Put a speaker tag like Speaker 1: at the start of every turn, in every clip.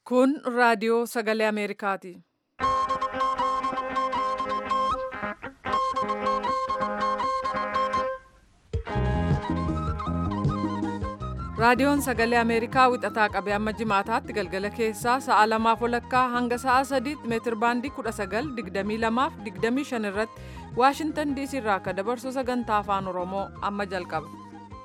Speaker 1: Kun raadiyoo sagalee Ameerikaati. Raadiyoon sagalee Ameerikaa wixataa qabee amma jimaataatti galgala keessaa sa'a lamaaf walakkaa hanga sa'a sadiitti meetir baandii 19:22 fi 25 irratti Waashintan DC irraa akka dabarsu sagantaa afaan Oromoo amma jalqaba.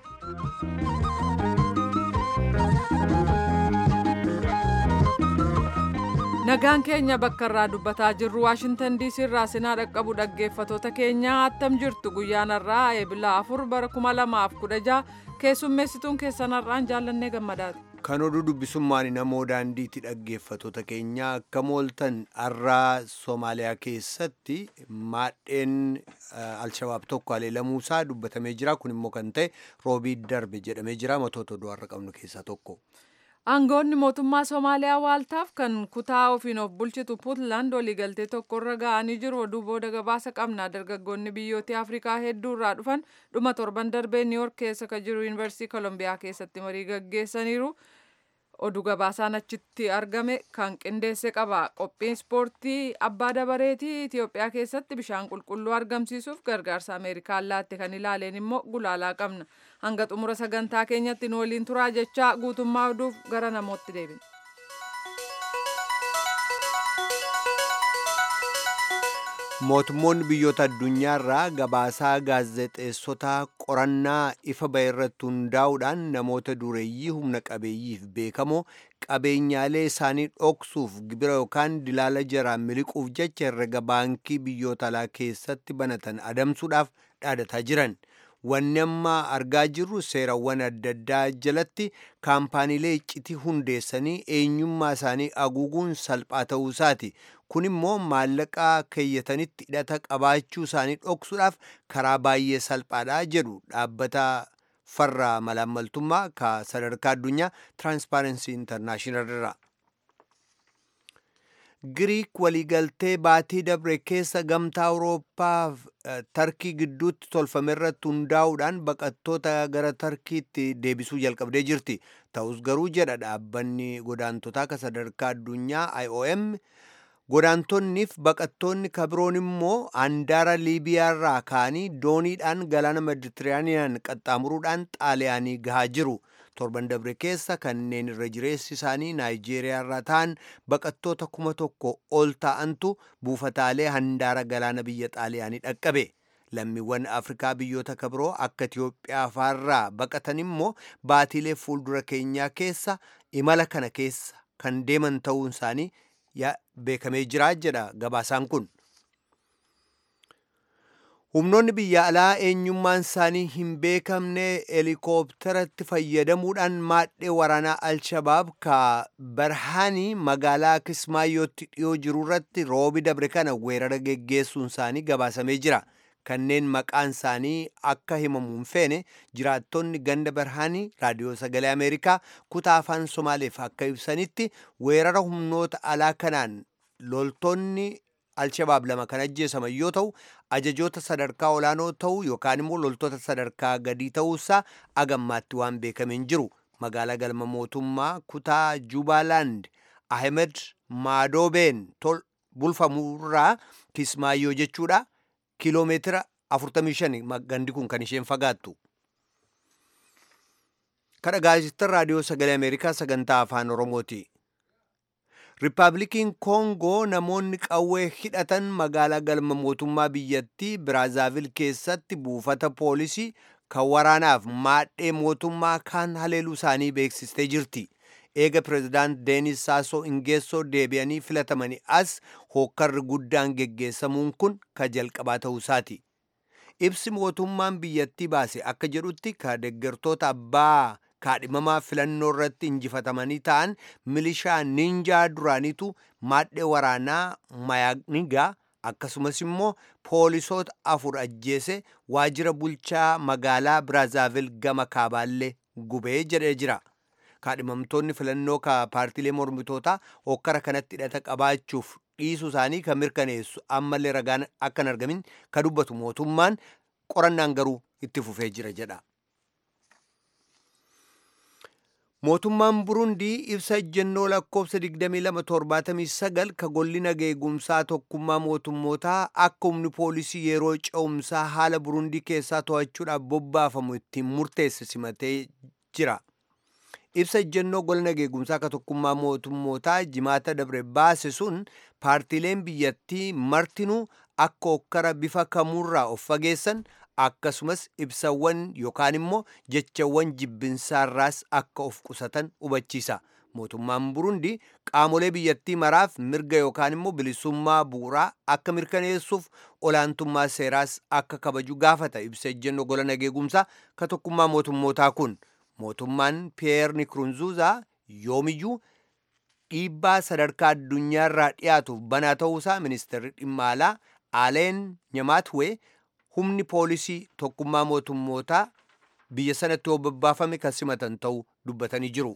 Speaker 1: Nagaan keenya bakka irraa dubbataa jirru Waashintan DC irraa sinaa dhaqqabu dhaggeeffatoota keenya attam jirtu guyyaan irraa eebila afur bara 2016 keessummeessituun keessan har'aan jaallannee gammadaati.
Speaker 2: Kan oduu dubbisummaan namoo daandiitti dhaggeeffatoota keenya akka mooltan har'aa Soomaaliyaa keessatti maadheen Alshabaab tokko haleelamuusaa dubbatamee jira. Kun immoo kan ta'e roobii darbe jedhamee jira. Matoota oduu har'a qabnu keessaa tokko.
Speaker 1: Aangoonni mootummaa Somaaliyaa waaltaaf kan kutaa ofiin of bulchitu Puutland waliigaltee tokkorra ga'anii jiru. Oduu booda gabaasa qabna. Dargaggoonni biyyoota Afrikaa hedduu irraa dhufan dhuma torban darbee Niiyork keessa kan jiru Yuunivarsiitii Kolombiyaa keessatti marii gaggeessaniiru. Oduu gabaasaan achitti argame kan qindeesse qaba. Qophiin ispoortii abbaa dabareetii Itoophiyaa keessatti bishaan qulqulluu argamsiisuuf gargaarsa Ameerikaan laatte kan ilaaleen immoo gulaalaa qabna. Hanga xumura sagantaa keenyatti nu waliin turaa jechaa guutummaa oduuf gara namootti deebina.
Speaker 2: Mootummoonni biyyoota addunyaarraa gabaasaa gaazexeessotaa qorannaa ifa ba'e irratti hundaa'uudhaan namoota dureeyyii humna qabeeyyiif beekamoo qabeenyaalee isaanii dhoksuuf gibira yookaan dilaala jaraan miliquuf jecha herrega baankii biyyoota alaa keessatti banatan adamsuudhaaf dhaadataa jiran. Wanni amma argaa jirru seerawwan adda addaa jalatti kaampaaniilee iccitii hundeessanii eenyummaa isaanii haguuguun salphaa ta'uu isaati. Kun immoo maallaqa keeyyatanitti hidhata qabaachuu isaanii dhoksuudhaaf karaa baay'ee salphaadha jedhu dhaabbata farra malaammaltummaa ka sadarkaa addunyaa tiraanspaarensii intarnaashinaal irraa. Giriik waliigaltee baatii dabre keessa gamtaa Awurooppaa Tarkii gidduutti tolfame irratti hundaa'uudhaan baqattoota gara Tarkiitti deebisuu jalqabdee jirti. Ta'us garuu jedha dhaabbanni godaantotaa ka sadarkaa addunyaa IOM godaantonniif baqattoonni kabiroon immoo handaara Liibiyaarraa ka'anii dooniidhaan galaana Meditiraaniyaan qaxxaamuruudhaan xaaliyaanii gahaa jiru. torban dabre keessa kanneen irra jireessi isaanii naayijeeriyaa irraa ta'an baqattoota kuma tokko ol ta'antu buufataalee handaara galaana biyya xaaliyaanii dhaqqabe. Lammiiwwan Afrikaa biyyoota kabiroo akka Itiyoophiyaa faarraa baqatan immoo baatiilee fuuldura keenyaa keessa imala kana keessa kan deeman ta'uun isaanii beekamee jira jedha gabaasaan kun. Humnoonni biyya alaa eenyummaan isaanii hin beekamne heelikooptaratti fayyadamuudhaan maadhee waraanaa Alshabaab ka Barhaanii magaalaa Kismaayyootti dhiyoo jiru irratti roobi dabre kana weerara geggeessuun isaanii gabaasamee jira. Kanneen maqaan isaanii akka himamu hin feene jiraattonni ganda Barhaanii raadiyoo sagalee Ameerikaa kutaa afaan Somaaleef akka ibsanitti weerara humnoota alaa kanaan loltoonni Alshabaab lama kan ajjeesaman yoo ta'u ajajoota sadarkaa olaanoo ta'uu yookaan immoo loltoota sadarkaa gadii ta'uusaa agammaatti waan beekame hin jiru. Magaalaa galma mootummaa kutaa Jubaalaand Ahmed Maadoobeen bulfamurraa Kismaayyoo jechuudha. Kiloomeetira 45 gandi kun kan isheen fagaattu. Kan dhaggeeffatan raadiyoo sagalee Ameerikaa sagantaa afaan Oromooti. Riippaabilikiin Koongoo namoonni qawwee hidhatan magaalaa galma mootummaa biyyattii Biraazaavil keessatti buufata poolisii kan waraanaaf maadhee mootummaa kaan haleeluu isaanii beeksistee jirti. Eega pireezidaant Deenis Saasoo Ingeessoo deebi'anii filatamanii as hookkarri guddaan geggeessamuun kun ka jalqabaa ta'uu isaati. Ibsi mootummaan biyyattii baase akka jedhutti ka deeggartoota abbaa kaadhimamaa filannoo irratti injifatamanii ta'an milishaa ninjaa duraaniitu maadhee waraanaa mayaanigaa akkasumas immoo poolisoota afur ajjeese waajjira bulchaa magaalaa Biraazaavil gama kaabaallee gubee jedhee jira. Kaadhimamtoonni filannoo ka paartiilee mormitootaa hokkara kanatti hidhata qabaachuuf dhiisuu isaanii kan mirkaneessu ammallee ragaan akka hin argamin ka dubbatu mootummaan qorannaan garuu itti fufee jira jedha. mootummaan burundii ibsa ejjennoo lakkoofsa 2279 ka golli nageegumsaa tokkummaa mootummootaa akka humni poolisii yeroo ce'umsaa haala burundii keessaa to'achuudhaaf bobbaafamu ittiin murteesse simatee jira ibsa ejjennoo gola nageegumsaa ka tokkummaa mootummootaa jimaata dabre baase sun paartiileen biyyattii martinuu akka okkara bifa kamuurraa of fageessan akkasumas ibsawwan yookaan immoo jechawwan jibbinsaarraas akka of qusatan hubachiisa mootummaan burundi qaamolee biyyattii maraaf mirga yookaan immoo bilisummaa bu'uuraa akka mirkaneessuuf olaantummaa seeraas akka kabaju gaafata ibsa ejjennoo gola nageegumsaa ka tokkummaa mootummootaa kun mootummaan piyeer nikurunzuuzaa yoomiyyuu dhiibbaa sadarkaa addunyaarraa dhiyaatuuf banaa ta'uusaa ministeerri dhimma alaa aleen nyamaatwee humni poolisii tokkummaa mootummootaa biyya sanatti yoo babbaafame kan simatan ta'uu dubbatanii jiru.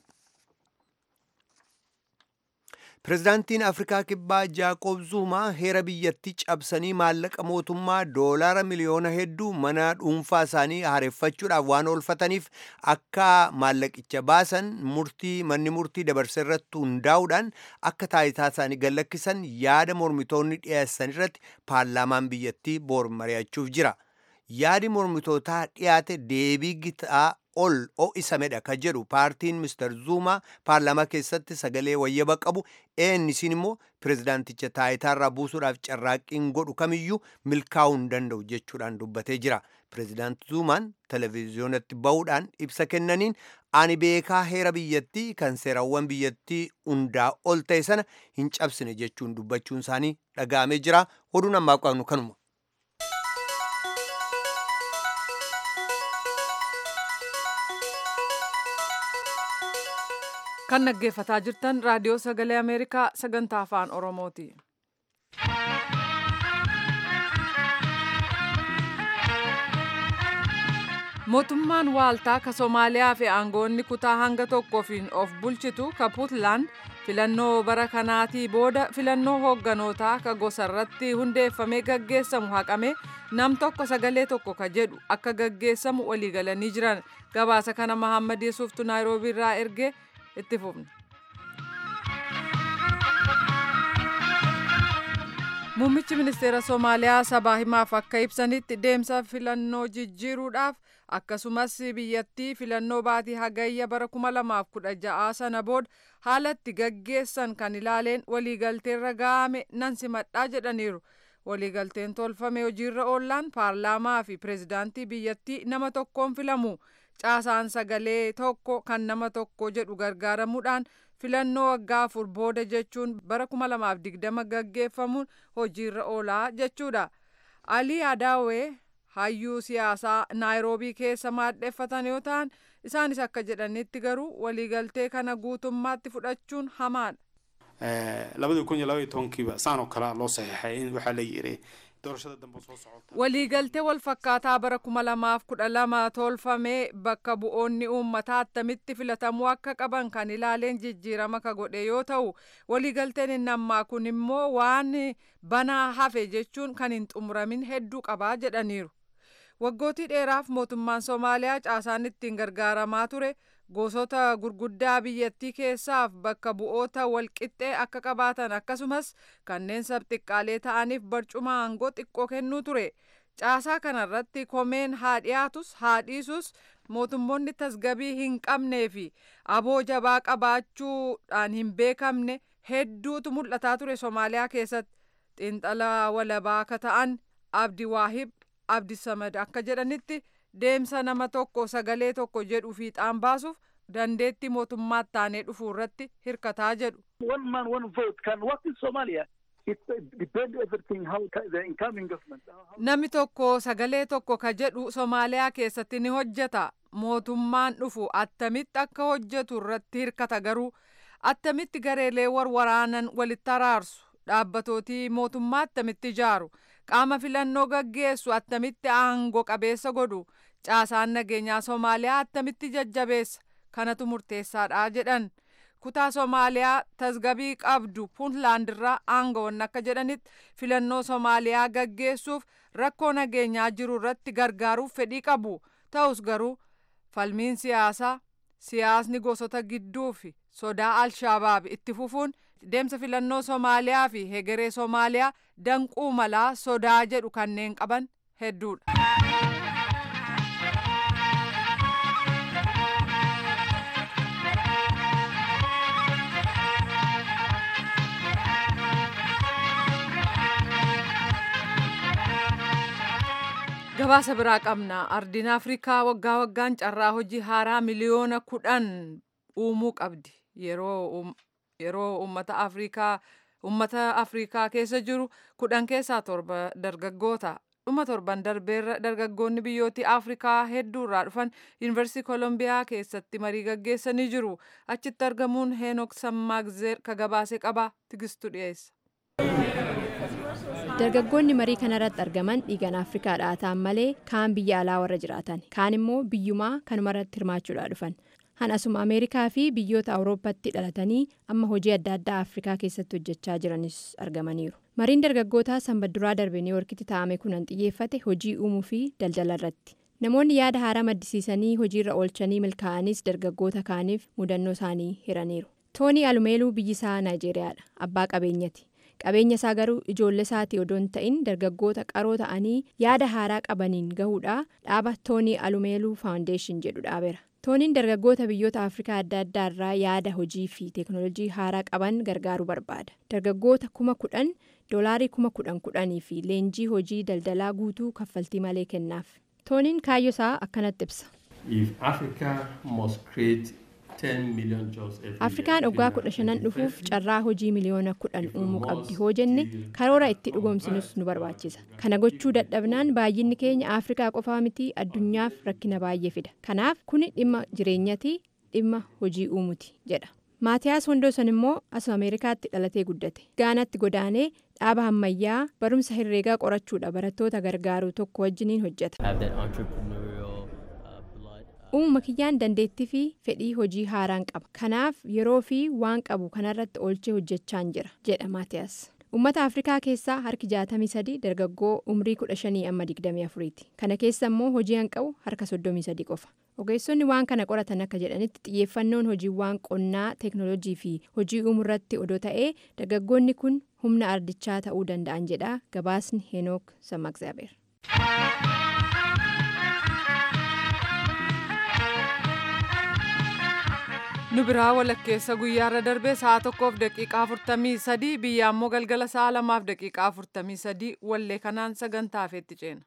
Speaker 2: Pireezidaantiin Afrikaa Kibbaa Jaaqoob Zuumaa heera biyyattii cabsanii maallaqa mootummaa doolaara miliyoona hedduu mana dhuunfaa isaanii haareffachuudhaaf waan oolfataniif akka maallaqicha baasan murtii manni murtii dabarse irratti hundaa'uudhaan akka taayitaa isaanii gallakkisan yaada mormitoonni dhiyeessan irratti paarlaamaan biyyattii boor mari'achuuf jira. Yaadi mormitootaa dhiyaate deebii gitaa ol ho'isamedha ka jedhu paartiin mister zuumaa paarlaamaa keessatti sagalee wayyaba qabu eenisiin immoo pireezidaanticha taayitaarraa buusuudhaaf carraaqqiin godhu kamiyyuu milkaa'uu hin danda'u jechuudhaan dubbatee jira pireezidaanti zuumaan televiziyoonatti bahuudhaan ibsa kennaniin ani beekaa heera biyyattii kan seerawwan biyyattii hundaa ol ta'e sana hin cabsine jechuun dubbachuun isaanii dhaga'amee jira oduun ammaa qabnu kanuma.
Speaker 1: kan dhaggeeffataa jirtan raadiyoo sagalee ameerikaa sagantaa afaan oromooti. mootummaan waaltaa ka soomaaliyaa fi aangoonni kutaa hanga tokkoofiin of bulchitu ka puutland filannoo bara kanaatii booda filannoo hoogganotaa ka gosarratti hundeeffamee gaggeessamu haqame nam tokko sagalee tokko ka jedhu akka gaggeessamu waliigalanii jiran gabaasa kana mahammad yesuuftu naayiroobii irraa erge itti fufne. Muummichi ministeera Somaaliyaa sabaa himaaf akka ibsanitti deemsa filannoo jijjiiruudhaaf akkasumas biyyattii filannoo baatii hagayya bara 2016 sana booda haalatti gaggeessan kan ilaaleen waliigalteerra ga'ame nan simadhaa jedhaniiru. Waliigalteen tolfame hojiirra oollaan paarlaamaa fi pireezidaantii biyyattii nama tokkoon filamu. caasaan sagalee tokko kan nama tokko jedhu gargaaramuudhaan filannoo waggaa afur booda jechuun bara 2020 gaggeeffamuun hojiirra oolaa jechuudha. Alii Adaawee hayyuu siyaasaa naayiroobii keessa maadheffatan yoo ta'an isaanis akka jedhanitti garuu waliigaltee kana guutummaatti fudhachuun hamaadha.
Speaker 3: labadii kun iyo labaiyo tobankiiba saan oo kale loo saxiixay in waxaa la yiri doorashada dambe soo socota
Speaker 1: waliigaltee wal fakkaataa bara kuma lamaaf kudha lama tolfamee bakka bu'oonni uummataa attamitti filatamuu akka qaban kan ilaaleen jijjiirama ka godhe yoo ta'u waliigalteen inni ammaa kun immoo waan banaa hafe jechuun kan hin xumuramin hedduu qabaa jedhaniiru waggootii dheeraaf mootummaan soomaaliyaa caasaan ittiin gargaaramaa ture gosoota gurguddaa biyyattii keessaaf bakka bu'oota walqixxee akka qabaatan akkasumas kanneen sabxiqqaalee ta'aniif barcuma aangoo xiqqoo kennuu ture caasaa kanarratti komeen haa dhiyaatus haa dhiisus mootummoonni tasgabii hin qabnee fi aboo jabaa qabaachuudhaan hin beekamne hedduutu mul'ataa ture soomaaliyaa keessatti xiinxalaa walabaa akka ta'an abdi waahib abdi samad akka jedhanitti deemsa nama tokko sagalee tokko jedhu fiixaan baasuuf dandeetti mootummaa taanee dhufuu irratti hirkataa jedhu.
Speaker 4: One man one vote can work in Somalia. It depends everything how the incoming government.
Speaker 1: Namni tokko sagalee tokko ka jedhu Somaaliyaa keessatti ni hojjeta. Mootummaan dhufu attamitti akka hojjetu irratti hirkata garuu attamitti gareelee warwaraanan walitti araarsu dhaabbatootii mootummaa attamitti ijaaru qaama filannoo gaggeessu attamitti aangoo qabeessa godhu caasaan nageenyaa Somaaliyaa attamitti jajjabeessa kanatu murteessaadha jedhan. kutaa Somaaliyaa tasgabii qabdu Puntland irraa aangawoonni akka jedhanitti filannoo Somaaliyaa gaggeessuuf rakkoo nageenyaa jiru irratti gargaaruuf fedhii qabu. Ta'us garuu falmiin siyaasaa siyaasni gosota gidduu fi sodaa alshaabaab itti fufuun deemsa filannoo Somaaliyaa fi hegeree Somaaliyaa danquu malaa sodaa jedhu kanneen qaban hedduudha. gabaasa biraa qabna ardiin afrikaa waggaa waggaan carraa hojii haaraa miliyoona kudhan uumuu qabdi yeroo ummata afrikaa ummata afrikaa keessa jiru kudhan keessaa torba dargaggoota dhuma torban darbeerra dargaggoonni biyyooti afrikaa hedduurraa dhufan yuunivarsiitii koolombiyaa keessatti marii gaggeessanii jiru achitti argamuun heenok sammaagzeer ka gabaase qaba tigistu dhiyeessa.
Speaker 5: dargaggoonni marii kanarratti argaman dhiigan afrikaadhaa ta'an malee kaan biyya alaa warra jiraatan kaan immoo biyyumaa kanumarratti hirmaachuudhaa dhufan han asuma ameerikaa fi biyyoota awurooppaatti dhalatanii amma hojii adda addaa afrikaa keessatti hojjechaa jiranis argamaniiru mariin dargaggootaa sanbadduraa darbe niiworkitti taa'ame kunan xiyyeeffate hojii uumuu fi daldala irratti namoonni yaada haaraa maddisiisanii hojiirra oolchanii milkaa'anis dargaggoota kaaniif mudannoo isaanii hiraniiru toonii alumeeluu biyyisaa naayijeeriyaadha abbaa qabeenyati. qabeenya isaa garuu ijoollee isaatii odoo hin ta'in dargaggoota qaroo ta'anii yaada haaraa qabaniin gahuudha dhaaba toonii alumeeluu faawundeeshin jedhu dhaabeera tooniin dargaggoota biyyoota afrikaa adda addaa irraa yaada hojii fi teeknoolojii haaraa qaban gargaaruu barbaada dargaggoota kuma kudhan doolaarii kuma kudhan kudhanii fi leenjii hojii daldalaa guutuu kaffaltii malee kennaaf tooniin kaayyoo isaa akkanatti ibsa. afrikaan waggaa kudha shanan dhufuuf carraa hojii miliyoona kudhan uumuu qabdi hoo jenne karoora itti dhugoomsinus nu barbaachisa kana gochuu dadhabnaan baay'inni keenya afrikaa qofaa miti addunyaaf rakkina baay'ee fida kanaaf kuni dhimma jireenyati dhimma hojii uumuti jedha maatiyaas wandoosan immoo asuma ameerikaatti dhalatee guddate gaanaatti godaanee dhaaba ammayyaa barumsa herreegaa qorachuudha barattoota gargaaru tokko wajjiniin hojjeta. uumama kiyyaan dandeettii fi fedhii hojii haaraan qaba kanaaf yeroo fi waan qabu kanarratti oolchee hojjechaan jira jedha maatiyaas uummata afrikaa keessaa harki 63 dargaggoo umrii 15 amma 24ti kana keessa immoo hojii hanqabu harka 33 qofa ogeessonni waan kana qoratan akka jedhanitti xiyyeeffannoon hojiiwwan qonnaa teeknoolojii fi hojii uumuurratti odoo ta'ee dargaggoonni kun humna ardichaa ta'uu danda'an jedha gabaasni heenook sammaqzaabeer.
Speaker 1: nu biraa walakkeessa guyyaarra darbee sa'a tokkoof daqiiqaa afurtamii sadii biyya ammoo galgala sa'a lamaaf daqiiqaa afurtamii sadii wallee kanaan sagantaa feetti ceena.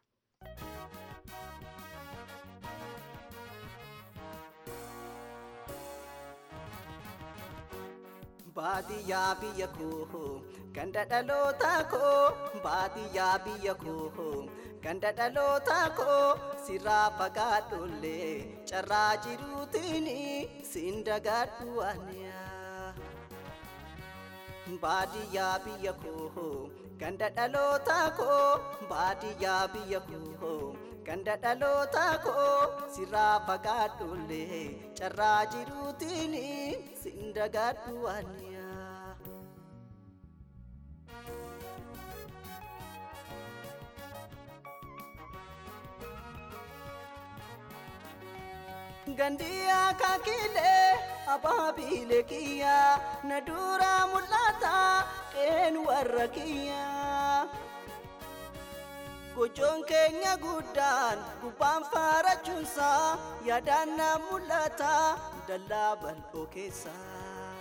Speaker 6: baadiyyaa biyya koo ganda dhaloota koo baadiyyaa biyya koo ganda dhaloota koo sirraa fagaadhollee carraa jiruutiin siin dagaadhu waaniyaa. baadiyyaa biyya koo ganda dhaloota koo baadiyyaa biyya koo ganda dhaloota koo sirraa fagaadhollee carraa jiruutiin siin dagaadhu waaniyaa. gandiyaa kakilee abaabiilee kiyyaa na duraa mul'ata qeen warra kiyyaa. gochoon keenya guddaan gubbaan faarachuunsaa yaadaan na mul'ata dallaa bal'oo keessaa.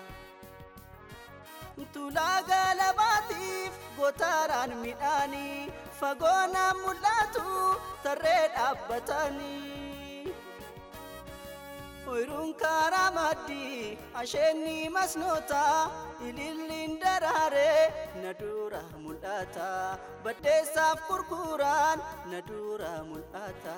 Speaker 6: Tulaa galabaatiif gootaraan midhaanii fagoo na mul'atu tarree dhaabbatanii. Oyiruun karaa maddii asheenni masnoota ililliin daraaree na dura mul'ata baddeessaaf gurguraan na dura mul'ata.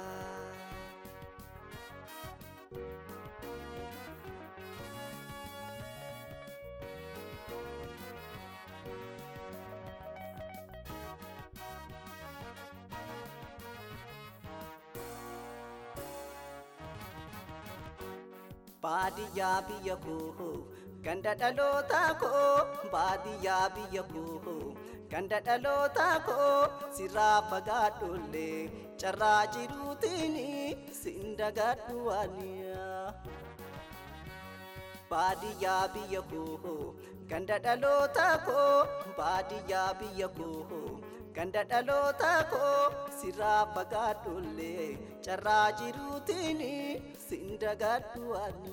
Speaker 6: baadiyyaa biyya koo ganda dhaloota koo baadiyyaa biyya koo ganda dhaloota koo sirraa fagaadhollee carraa jiruutiin siin dagaadhu waaniyaa. baadiyyaa biyya koo ganda dhaloota koo baadiyyaa biyya koo ganda dhaloota koo sirraa fagaadhullee carraa jiruutiin sin dagadhu ani.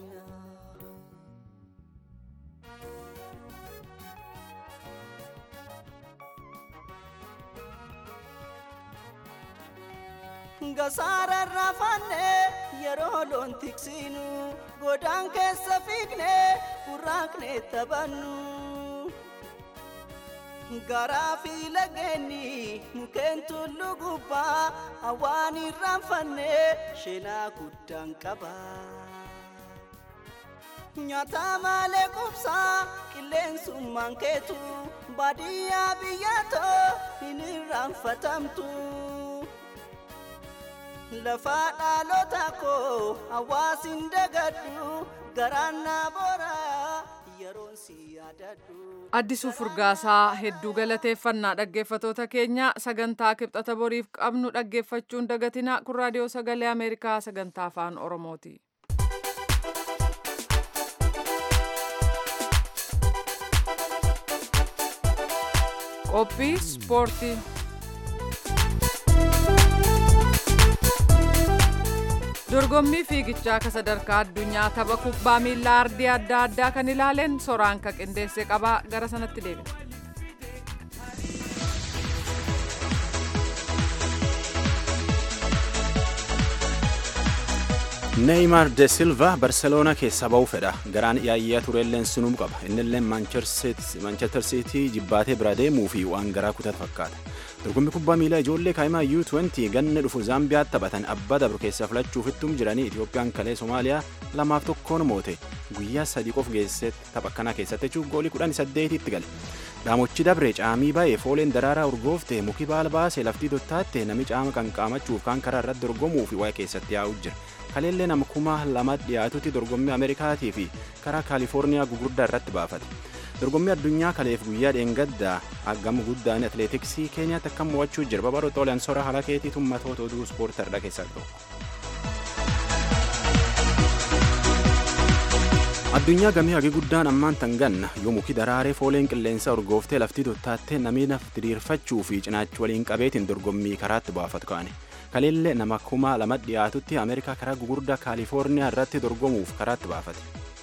Speaker 6: gasaara rafanne yeroo loon tiksinu godaan keessa fiigne burraaqne taphannu garaa fi lageenni mukeen tullu gubbaa hawaan irraanfanne sheenaa guddaan qaba nyaata malee qubsaa qilleensummaan keetu baadiyyaa biyyatoo hin irraanfatamtu. lafa dhaalota koo hawaasin dagadhu garaan naa boora yeroon si yaadadhu.
Speaker 1: Addisuu Furgaasaa hedduu galateeffannaa dhaggeeffatoota keenya sagantaa kibxata boriif qabnu dhaggeeffachuun dagatina kun raadiyoo sagalee Ameerikaa sagantaa afaan Oromooti. Qophii ispoortii. dorgommii fiigichaa ka sadarkaa addunyaa tapha kubbaa miilaa ardii adda addaa kan ilaaleen soraan ka qindeesse qabaa gara sanatti deebina.
Speaker 7: neeymaar de silva barseloonaa keessaa ba'uu fedha garaan yaayyaa tureelleen sunum qaba innilleen maanchestar siitii jibbaatee bira deemuu fi waan garaa kutatu fakkaata dorgommii kubbaa miilaa ijoollee kaa'imaa U20 ganna dhufu zaambiyaatti taphatan abbaa dabru keessaa filachuuf ittum jiranii Itiyoophiyaan kalee Somaaliyaa lamaaf tokkoon moote guyyaa sadii qof geesse tapha kanaa keessatti jechuun goolii kudhan saddeetitti gale. Dhaamochi dabre caamii baay'ee fooleen daraaraa urgoofte muki baala baasee laftii dottaatte nami caama qanqaamachuuf kan karaa irratti dorgomuu fi waa'ee keessatti yaa'u jira. Kaleellee nama kuma lama dhiyaatutti dorgommii Ameerikaatii fi karaa Kaalifoorniyaa gugurdaa irratti baafate. Dorgommii addunyaa kaleef guyyaa dheengaddaa hagam guddaan atileetiksii Keeniyaatti akkam mo'achuu jira. Babaroo Xoolaan Sora Halakeetii tummatoota oduu ispoortii keessaa tokko. addunyaa gamii hagi guddaan ammaan tanganna yoo muki daraaree fooleen qilleensa urgooftee laftii dottaattee namni naf diriirfachuu fi cinaachi waliin qabeetiin dorgommii karaatti baafatu kaane kaleellee nama kuma lama dhiyaatutti ameerikaa karaa gugurdaa kaalifoorniyaa irratti dorgomuuf karaatti baafate.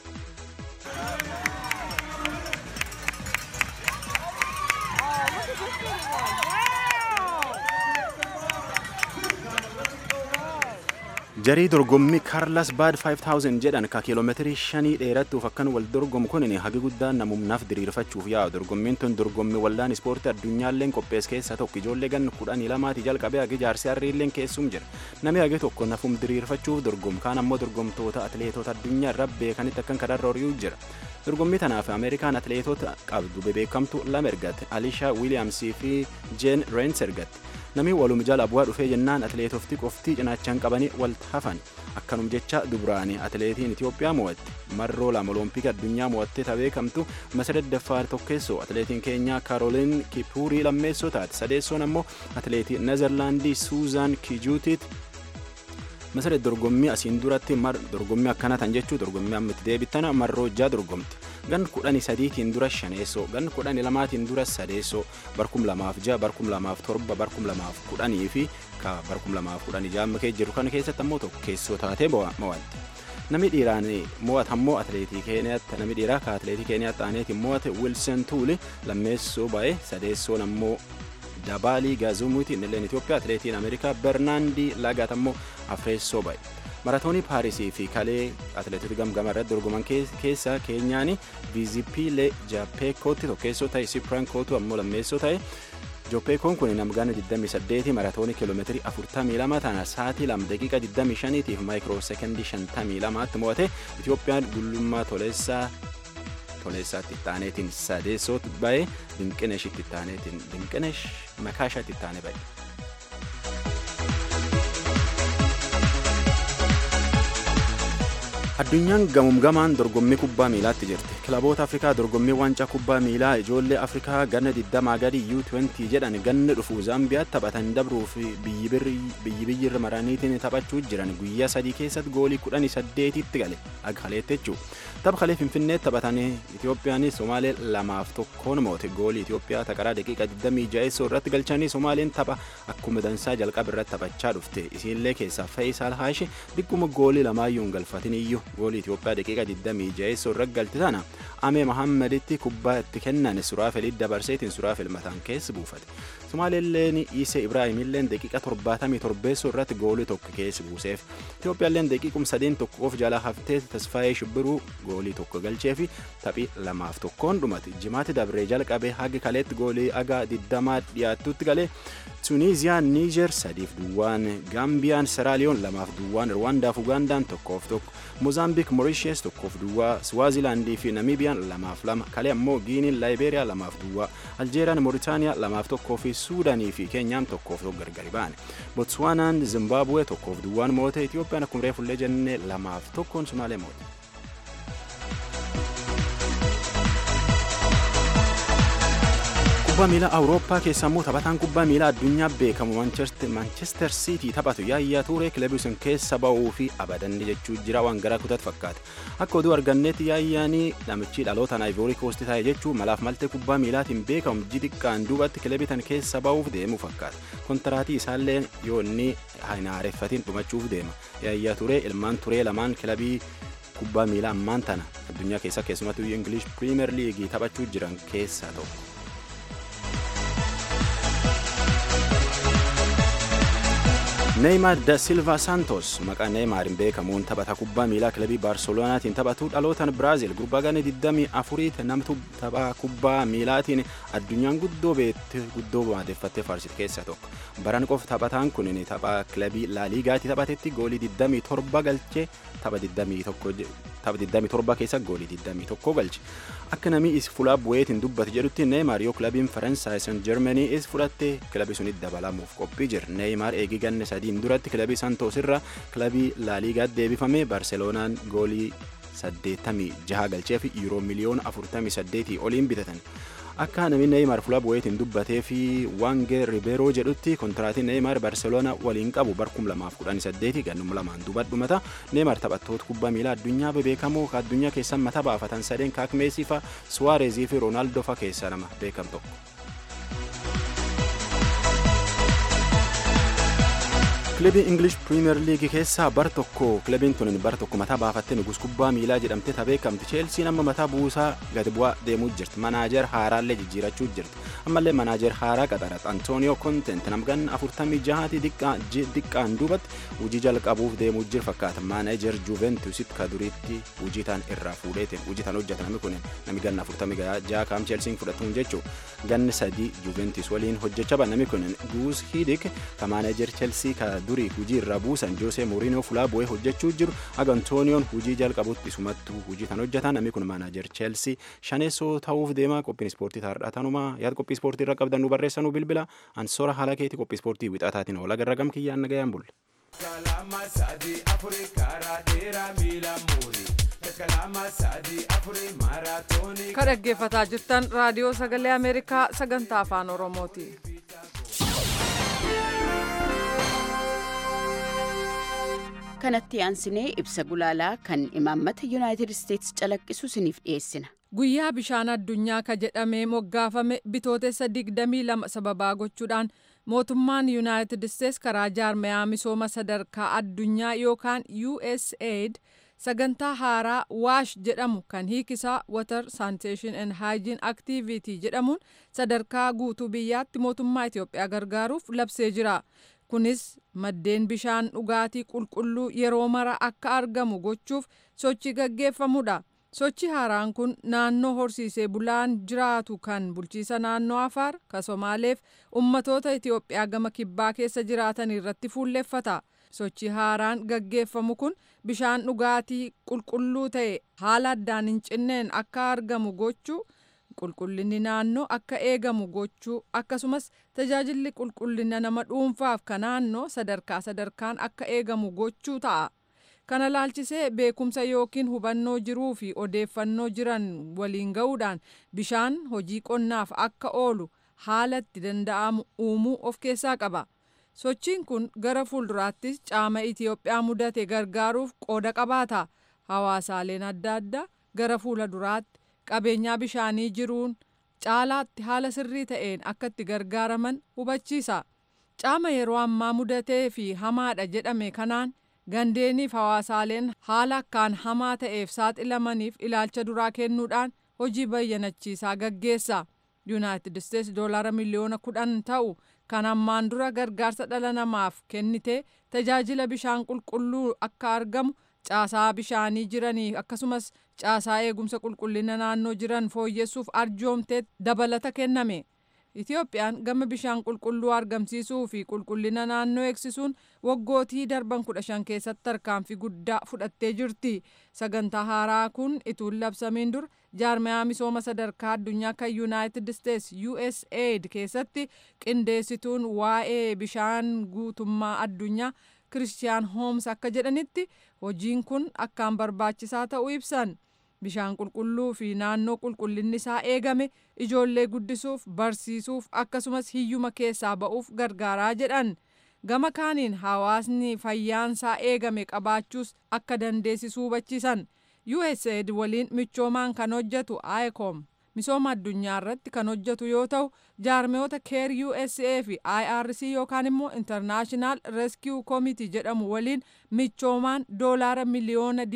Speaker 7: jarii dorgommii kaarlas baad 5000 jedhan ka kiiloomeetirii shanii dheerattuuf akkan wal dorgomu kun hagi guddaan namumnaaf diriirfachuuf yaa'u dorgommiin tun dorgommii waldaan ispoortii addunyaalleen qophees keessaa tokko ijoollee gan kudhanii lamaati jalqabee hagi jaarsee harriilleen keessum jira namni hagi tokko nafum diriirfachuuf dorgomu kaan ammoo dorgomtoota atileetota addunyaa irra beekanitti akkan kadarra horiyuu jira dorgommii tanaaf ameerikaan atileetota qabdu bebeekamtu lama ergatte alishaa wiiliyaamsii fi jeen reens ergatte namni walum jala bu'aa dhufee jennaan atileetofti qoftii cinaachaan qabanii walitti hafan akkanum jecha duburaanii atileetiin Itoophiyaa mo'atte marroo lama olompikii addunyaa mo'attee tabeekamtu masaret daffaar tokkeessoo atileetiin keenyaa kaarooliin kipuurii lammeessoo taate sadeessoon ammoo atileetii nezerlaandii suuzaan kijuutiit masaret dorgommii asiin duratti dorgommii akkana tan jechuu dorgommii amma itti deebittana marroo jaa dorgomte gan kudhani sadiitiin dura shaneessoo gan kudhani lamaatiin dura sadeessoo barkum lamaaf ja'a barkum lamaaf torba barkum lamaaf kudhanii fi ka barkum lamaaf kudhanii ja'a kee jiru kana keessatti ammoo tokkeessoo taatee mo'atte. Namni dhiiraan mo'atu ammoo atileetii keeniyaatti namni dhiiraa ka atileetii keeniyaatti aaneetiin mo'ate Wilson Tuuli lammeessoo ba'e sadeessoon ammoo Dabaalii Gaazumuuti innilleen Itoophiyaa atileetiin Ameerikaa Bernaandii Lagaat ammoo afreessoo ba'e. maratoonii paarisii fi kalee atileetota gamgama irratti dorgoman keessa keenyaan viizipiilee jaapeekootti tokkeessoo ta'e sipraan kootu ammoo lammeessoo ta'e joopeekoon kun namgana 28 maratoonii kiiloomeetirii 42 tana sa'aatii 2 daqiiqa 25 tiif maayikiroo sekendii 52 tti mo'ate itiyoophiyaan gullummaa toleessaa toleessaatti ittaaneetiin sadeessootti ba'e dinqineeshitti ittaaneetiin dinqineesh makaashaatti ittaanee ba'e. Addunyaan gamumgamaan dorgommii kubbaa miilaatti jirti. Kilaboota Afrikaa dorgommii waancaa kubbaa miilaa ijoollee Afrikaa ganna 20 gadi U20 jedhan ganna dhufu Zaambiyaatti taphatan dabruuf biyyi biyyi irra maraniitiin taphachuu jiran guyyaa sadii keessatti goolii 18tti gale agaleetti jechuudha. Tapha kalee Finfinneetti taphatan Itoophiyaan Somaalee lamaaf tokkoon moote goolii Itoophiyaa taqaraa daqiiqa 26 irratti galchanii Somaaleen tapha akkuma dansaa jalqaba irratti taphachaa dhufte. Isiinlee keessaa Fayisaal Haashi dhikkuma goolii lamaayyuu hin galfatin iyyuu goolii Itoophiyaa daqiiqa 26 irratti galti tana Amee Mahammaditti kubbaa itti kennan Suraafel dabarseetiin Suraafel mataan keessa buufate. Somaaleelleen Isee Ibraahimilleen daqiiqa 77 irratti goolii tokko keessa buuseef. Itoophiyaalleen daqiiqum sadeen tokko of jalaa haftee Tasfaayee Shibbiruu goolii tokko galchee fi taphii lamaaf tokkoon dhumate. Jimaatti dabree jalqabee hagi kaleetti goolii agaa 20 dhiyaattutti galee Tuniiziyaan Niijer sadiif duwwaan Gaambiyaan Seraaliyoon lamaaf duwwaan Rwaandaaf Ugandaan tokkoof tokko Mozaambiik Moorishees tokkoof duwwaa Swaazilaandii fi Namiibiyaan lamaaf lama kalee ammoo Giiniin Laayibeeriyaa lamaaf duwwaa Aljeeriyaan Mooritaaniyaa lamaaf tokkoo fi Suudaanii fi Keenyaan tokkoof tokko gargari ba'an Botswaanaan Zimbaabuwee tokkoof duwwaan moote Itiyoophiyaan akkuma reefullee jennee lamaaf tokkoon Sumaalee moote. kubbaa miilaa awurooppaa keessa immoo taphataan kubbaa miilaa addunyaa beekamu manchester siitii taphatu yaayyaa tuuree kilabii sun keessa ba'uu fi abadanne jechuu jira waan garaa kutatu fakkaata akka oduu arganneetti yaayyaanii namichi dhalootaan aayivoorii koosti taa'e jechuu malaaf maltee kubbaa miilaatiin beekamu ji xiqqaan duubatti kilabii tan keessa ba'uuf deemu fakkaata kontiraatii isaallee yoo inni hin haareffatiin dhumachuuf deema yaayyaa turee ilmaan turee lamaan kilabii kubbaa miilaa ammaan tana addunyaa keessa keessumattuu ingilish piriimer liigii taphachuu jiran keessaa tokko. Neymar da Silva Santos maqaa Neymaariin beekamuun taphata kubbaa miilaa kilabii Baarselonaatiin taphatu dhalootaan Biraazil gurbaa gana 24 namtu tapha kubbaa miilaatiin addunyaan guddoo beekte guddoo maadeeffattee faarsitu keessaa tokko. Baran qofa taphataan kun tapha kilabii Laaliigaatti taphatetti goolii 27 galchee tapha 21 tapha 27 keessa goolii 21 galche. Akka namni is fulaa bu'eetiin dubbate jedhutti Neymar yoo kilabiin Faransaay San Jarmanii is fudhatte kilabii sunitti dabalamuuf qophii jira. Neymar eegii ganna sadiin duratti kilabii Santos irra kilabii Laaliigaatti deebifame Barseloonaan goolii 86 galchee fi yuuroo miliyoona 48 oliin bitatan. Akka namni Neymar fulaa bu'eetiin dubbatee fi Wange Ribeeroo jedhutti kontiraatiin Neymar Barseloona waliin qabu bar 2018 gannuma lamaan duuba dhumata. Neymar taphattoota kubbaa miilaa addunyaa bebeekamoo ka addunyaa keessan mataa baafatan sadeen kaak Meesii fa Suwaarezii fi Roonaaldoo fa keessaa nama beekam tokko. kilabii ingilish piriimer liigii keessaa bar tokko kilabiin tun bar tokko mataa baafattee nugus kubbaa miilaa jedhamte beekamti cheelsiin amma mataa buusaa gadi bu'aa deemuu jirti manaajer haaraallee jijjiirachuu jirti ammallee manaajer haaraa qaxarat antooniyoo kontent namgan afurtamii jahaati diqqaan duubatti hujii jalqabuuf deemuu jir fakkaata manaajer juventusitti ka duriitti hujii tan irraa fuudheetiin hujii tan hojjeta namni kun nami ganna afurtamii jaha kaam cheelsiin fudhatuun jechuu ganni sadii juventus waliin hojjechaa ba namni kun guus hidik ka manaajer cheelsii ka durii hujii irraa buusan joosee mooriinoo fulaa bu'ee hojjechuu jiru aga antooniyoon hujii jalqabutti isumattuu hujii tan hojjetan namni kun maanaajer cheelsii shaneessoo ta'uuf deema qophiin ispoortii taarraa tanuma yaada qophii ispoortii irra qabdan nu barreessanuu bilbila ansoora haala keeti qophii ispoortii wixaataatiin oola garra gam kiyyaan nagayaan bulle. Kalama sadii afurii karaa dheeraa miila muurii.
Speaker 1: Ka dhaggeeffataa jirtan raadiyoo sagalee Ameerikaa sagantaa afaan Oromooti.
Speaker 8: kanatti aansinee ibsa gulaalaa kan imaammata yuunaayitid isteetsi calaqqisu isiniif dhiyeessina.
Speaker 1: Guyyaa bishaan addunyaa ka jedhamee moggaafame bitootessa 22 sababaa gochuudhaan mootummaan yuunaayitid isteetsi karaa jaarmayaa misooma sadarkaa addunyaa yookaan USAID sagantaa haaraa waash jedhamu kan hiikisaa water sanitation and hygiene activity jedhamuun sadarkaa guutuu biyyaatti mootummaa Itoophiyaa gargaaruuf labsee jira. kunis maddeen bishaan dhugaatii qulqulluu yeroo mara akka argamu gochuuf sochii gaggeeffamudha. Sochi haaraan kun naannoo horsiisee bulaan jiraatu kan bulchiisa naannoo Afaar ka Somaaleef ummatoota Itoophiyaa gama kibbaa keessa jiraatan irratti fuulleffata. Sochi haaraan gaggeeffamu kun bishaan dhugaatii qulqulluu ta'e haala addaan hin cinneen akka argamu gochuu qulqullinni naannoo akka eegamu gochuu akkasumas tajaajilli qulqullina nama dhuunfaaf ka naannoo sadarkaa sadarkaan akka eegamu gochuu ta'a. kana laalchisee beekumsa yookiin hubannoo jiruu fi odeeffannoo jiran waliin ga'uudhaan bishaan hojii qonnaaf akka oolu haala itti danda'amu uumuu of keessaa qaba. Sochiin kun gara fuulduraattis caama Itiyoophiyaa mudate gargaaruuf qooda qabaata. Hawaasaaleen adda addaa gara fuula duraatti qabeenyaa bishaanii jiruun caalaatti haala sirrii ta'een akka itti gargaaraman hubachiisa. Caama yeroo ammaa mudatee fi hamaadha jedhame kanaan gandeeniif hawaasaaleen haala akkaan hamaa ta'eef saaxilamaniif ilaalcha duraa kennuudhaan hojii bayyanachiisaa gaggeessa. Yuunaayitid Isteets doolaara miliyoona kudhan ta'u kan ammaan dura gargaarsa dhala namaaf kennite tajaajila bishaan qulqulluu akka argamu caasaa bishaanii jiranii akkasumas caasaa eegumsa qulqullina naannoo jiran fooyyessuuf arjoomtee dabalata kenname. Itiyoophiyaan gama bishaan qulqulluu argamsiisuu fi qulqullina naannoo eegsisuun waggootii darban kudha shan keessatti tarkaanfii guddaa fudhattee jirti. Sagantaa haaraa kun ituun labsamiin dur jaarmayaa misooma sadarkaa addunyaa kan Yuunaayitid Isteets USAID keessatti qindeessituun waa'ee bishaan guutummaa addunyaa Kiristiyaan Hooms akka jedhanitti hojiin kun akkaan barbaachisaa ta'uu ibsan. bishaan qulqulluu fi naannoo qulqullinni isaa eegame ijoollee guddisuuf barsiisuuf akkasumas hiyyuma keessaa ba'uuf gargaaraa jedhan gama kaaniin hawaasni fayyaansaa eegame qabaachuus akka dandeessisu hubachiisan USAID waliin michoomaan kan hojjetu ICOM misooma addunyaa irratti kan hojjetu yoo ta'u jaarmiyoota keer USA fi IRC yookaan immoo International Rescue Committee jedhamu waliin michoomaan doolaara miliyoona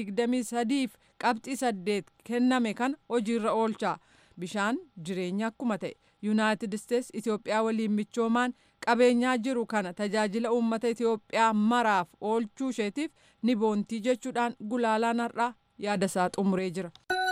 Speaker 1: 23 fi qabxii saddeet kenname kana hojiirra oolcha bishaan jireenya akkuma ta'e yuunaayitid isteets itiyoophiyaa waliin michoomaan qabeenyaa jiru kana tajaajila uummata itiyoophiyaa maraaf oolchuu isheetiif ni boontii jechuudhaan gulaalaan har'aa yaadasaa xumuree jira.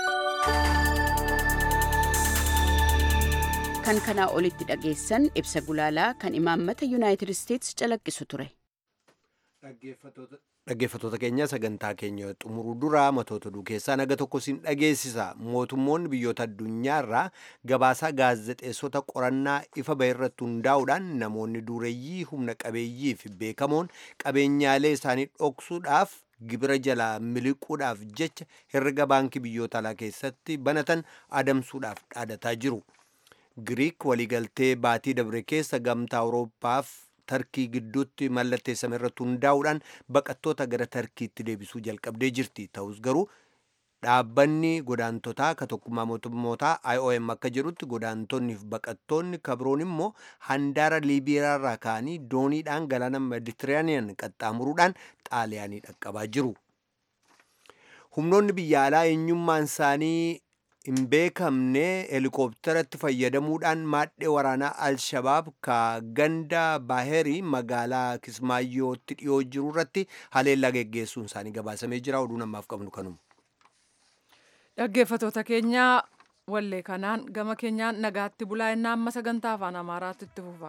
Speaker 8: kan kanaa olitti dhageessan ibsa gulaalaa kan imaammata yuunaayitid isteets calaqqisu ture.
Speaker 2: Dhaggeeffattoota keenya sagantaa keenya xumuruu dura matoota oduu keessaa naga tokko siin dhageessisa. Mootummoonni biyyoota addunyaa irraa gabaasaa gaazexeessota qorannaa ifa bahe irratti hundaa'uudhaan namoonni dureeyyii humna qabeeyyii fi beekamoon qabeenyaalee isaanii dhoksuudhaaf gibira jalaa miliquudhaaf jecha herrega baankii biyyoota alaa keessatti banatan adamsuudhaaf dhaadataa jiru. Giriik waliigaltee baatii dabre keessa gamtaa Awurooppaaf tarkii gidduutti mallatteessame irratti hundaa'uudhaan baqattoota gara tarkiitti deebisuu jalqabdee jirti ta'us garuu dhaabbanni godaantotaa ka tokkummaa mootummootaa IOM akka jedhutti godaantonni fi baqattoonni kabroon immoo handaara liibiyaarraa ka'anii dooniidhaan galaana meditiraaniyan qaxxaamuruudhaan xaaliyaanii dhaqqabaa jiru. Humnoonni biyya alaa eenyummaan isaanii hin beekamne helikoophtaratti fayyadamuudhaan maadhee waraanaa al-shabaab ka ganda baaherii magaalaa kismaayyootti dhiyoo jiru irratti haleellaa geggeessuun isaanii gabaasamee jira oduu namaaf qabnu kanuma.
Speaker 1: Dhaggeeffattoota keenya wallee kanaan gama keenyaan nagaatti bulaa innaa amma sagantaa afaan amaaraatti itti fufa.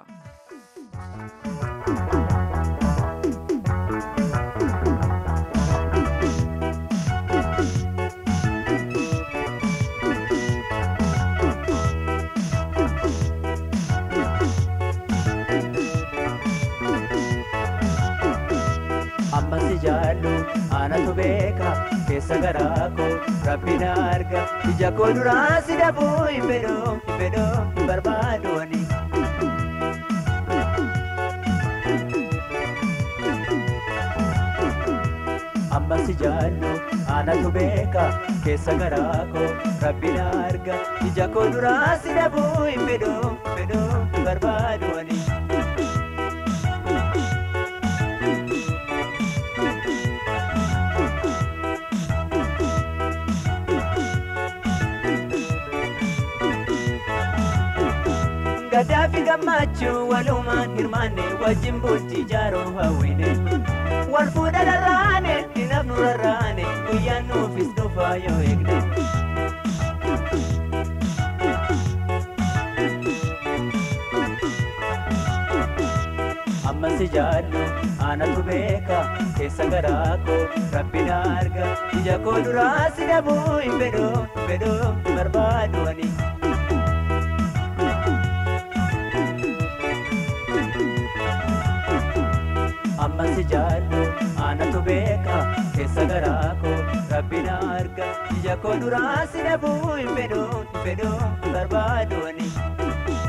Speaker 9: ammasi jaallu anatu beeka keessa garaa koo rabbi na arga ija koo duraa si dhabuu hin fedhoo hin fedhoo hin barbaadu ani. ammasi jaallu anatu beeka keessa garaa koo rabbi na arga ija koo duraa si dhabuu hin fedhoo hin fedhoo hin barbaadu ani. gadaafi gammachuu walumaan hirmaanne wajjin bultii jaaroo hawwine wal fuudha rarraane dinafnu rarraane guyyaan nuufis dhufaa yoo eegne. ammasi jaallu anatu beeka keessa garaa koo rabbi na arga ija koo duraa si dhabuu hin fedhoo hin fedhoo hin barbaadu ani. amma si jaallu aanatu beeka keessa garaa koo rabbi na arga ija koo duraa si dhabuu hin fedhu hin fedhu barbaadooni.